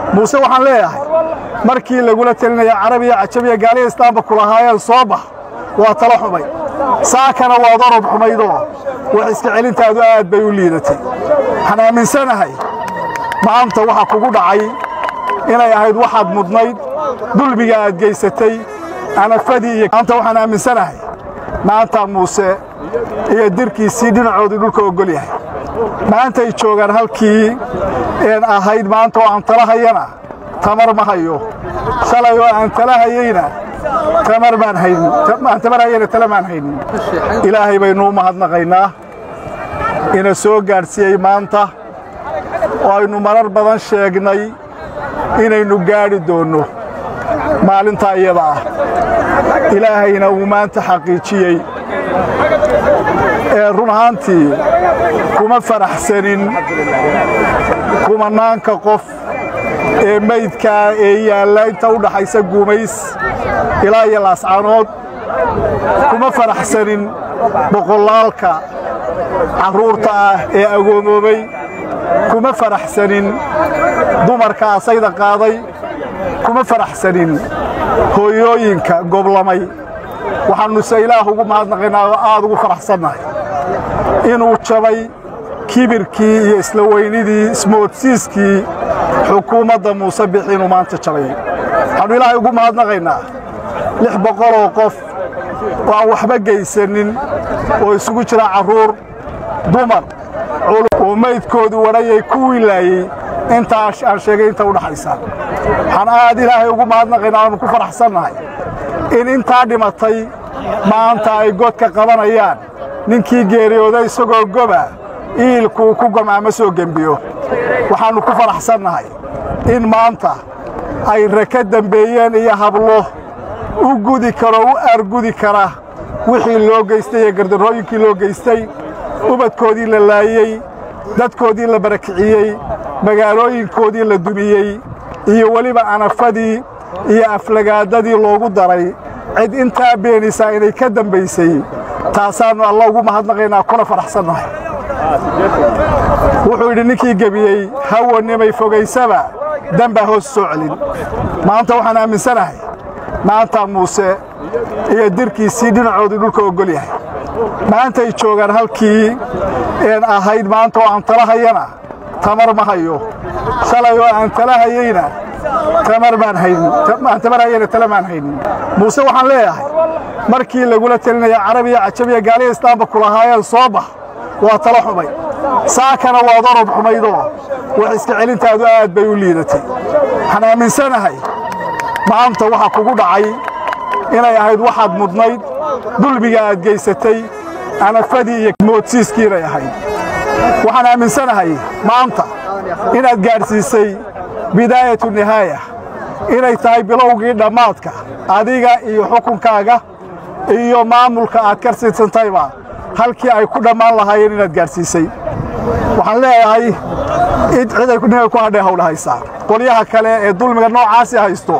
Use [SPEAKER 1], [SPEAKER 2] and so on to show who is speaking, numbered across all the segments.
[SPEAKER 1] muuse waxaan leeyahay markii lagula telinaya carabiya cajabiya gaaliya islaamba kulahaayeen soo bax waa talo xumay saakana waad orod xumaydoo wax iska celintaadu aad bay u liidatay waxaan aaminsanahay maanta waxa kugu dhacay inay ahayd waxaad mudnayd dulmiga aad geysatay anafadii iyo maanta waxaan aaminsanahay maanta muuse iyo dirkiisii dhinacoodii dhulka oggol yahay maantay joogaan halkii een ahayd maanta oo aan tala hayana tamar ma hayo shalay oo aan tala hayeyna tamar baan haynin aan tamar hayana tala maan haynin ilaahay baynu u mahadnaqaynaa ina soo gaadhsiiyey maanta oo aynu marar badan sheegnay inaynu gaadhi doonno maalintaa iyada ah ilaahayna uu maanta xaqiijiyey ee run ahaantii kuma faraxsanin kumanaanka qof ee maydkaa ee yaalla inta u dhaxaysa guumays ilaa iyo laascanood kuma faraxsanin boqolaalka carruurta ah ee agoomoobay kuma faraxsanin dumarka asayda qaaday kuma faraxsanin hooyooyinka goblamay waxaannuse ilaah ugu mahadnaqaynaa oo aad ugu faraxsannahay inuu jabay kibirkii iyo isla weynidii ismoodsiiskii xukuumadda muuse bixi inuu maanta jabay waxaannu ilaahay ugu mahadnaqaynaa lix boqoloo qof oo aan waxba geysanin oo isugu jira carruur dumar oo maydkoodu wadhayay ku wilaayey intaa aan sheegay inta u dhaxaysa waxaan aad ilaahay ugu mahadnaqaynaa aanu ku faraxsannahay in intaa dhimatay maanta ay godka qabanayaan ninkii geeriyooday isagoo goba iilkuu ku gamaama soo gembiyo waxaannu ku faraxsannahay in maanta ay raka dembeeyeen iyo hablo u gudi karo u aargudi kara wixii loo geystay iyo gardarrooyinkii loo geystay ubadkoodii la laayey dadkoodii la barakiciyey magaalooyinkoodii la dumiyey iyo weliba anafadii iyo aflagaadadii loogu daray cid intaa beenaysaa inay ka dambaysay taasaannu alla ugu mahadnaqaynaa kuna faraxsannahay wuxuu yidhi ninkii gebiyey hawanimay fogaysaba dambaa hoos soo celin maanta waxaan aaminsanahay maanta muuse iyo dirkiisii dhinacoodii dhulka oggol yahay maantay joogaan halkii een ahayd maanta oo aan tala hayana tamar ma hayo shalay oo aan tala hayeyna tamar baan haynin aan tamar hayana tala maan haynin muuse waxaan leeyahay markii lagula telinaya carabiya cajabiya gaaliya islaamba kulahaayeen soo bax waa talo xumay saakana waad orod xumaydoo wax iska celintaadu aad bay u liidatay waxaan aaminsanahay maanta waxa kugu dhacay inay ahayd waxaad mudnayd dulmiga aad geysatay anafadii iyo moodsiiskii inay ahayd waxaan aaminsanahay maanta inaad gaadhsiisay bidaayatu nihaaya inay tahay bilowgii dhammaadka adiga iyo xukunkaaga iyo maamulka aad ka siidsantayba halkii ay ku dhammaan lahaayeen inaad gaadhsiisay waxaan leeyahay cid ay ninay ku hadhay hawdhahaysaa qolyaha kale ee dulmiga noocaasi haysto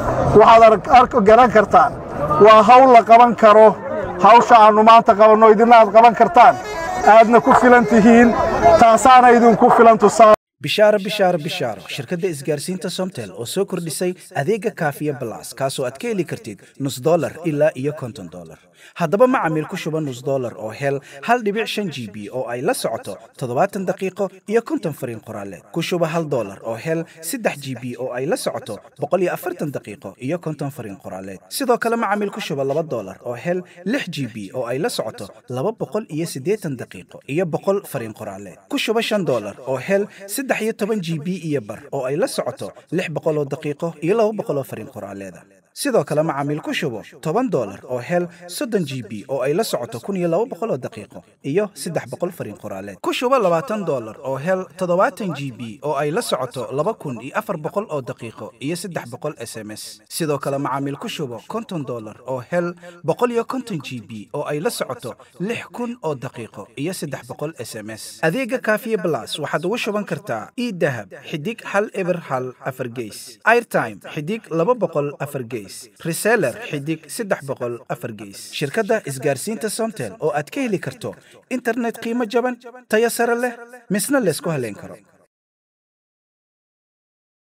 [SPEAKER 1] waxaad garan kartaan waa hawl la qaban karo hawsha aannu maanta qabanno idinna aad qaban kartaan aadna ku filan tihiin taasaana idinku filan tusaa
[SPEAKER 2] bishaaro bishaaro bishaaro shirkadda isgaarsiinta somtel oo soo kordhisay adeega kaafiya balas kaasoo aad ka heli kartid nus dolar ilaa iyo konton dolar haddaba macamiil ku shuba nus dolar oo hel hal dhibic shan g b oo ay la socoto toddobaatan daqiiqo iyo konton fariin qoraaleed ku shuba hal dolar oo hel saddex g b oo ay la socoto boqol iyo afartan daqiiqo iyo konton fariin qoraaleed sidoo kale macamiil ku shuba laba dolar oo hel lix g b oo ay la socoto laba boqol iyo siddeetan daqiiqo iyo boqol fariin qoraaleed ku shuba shan dolar oo hel saddex iyo toban g b iyo bar oo ay la socoto lix boqol oo daqiiqo iyo laba boqol oo fariin qoraaleeda sidoo kale macaamiil ku shubo toban dolar oo hel soddon g b oo ay la socoto kun iyo laba boqol oo daqiiqo iyo saddex boqol fariin qoraaleed ku shubo labaatan dolar oo hel toddobaatan g b oo ay la socoto laba kun iyo afar boqol oo daqiiqo iyo saddex boqol s m s sidoo kale macaamiil ku shubo konton dolar oo hel boqol iyo konton g b oo ay la socoto lix kun oo daqiiqo iyo saddex boqol s m s adeega kaafiye blas waxaad ugu shuban kartaa idahab xidig hal eber hal afar geys airtime xidig laba boqol afar geys reseller xidig saddex boqol afar geys shirkadda isgaarsiinta somtel oo aad ka heli karto internet qiimo jaban tayo sare leh misna laysku haleyn karo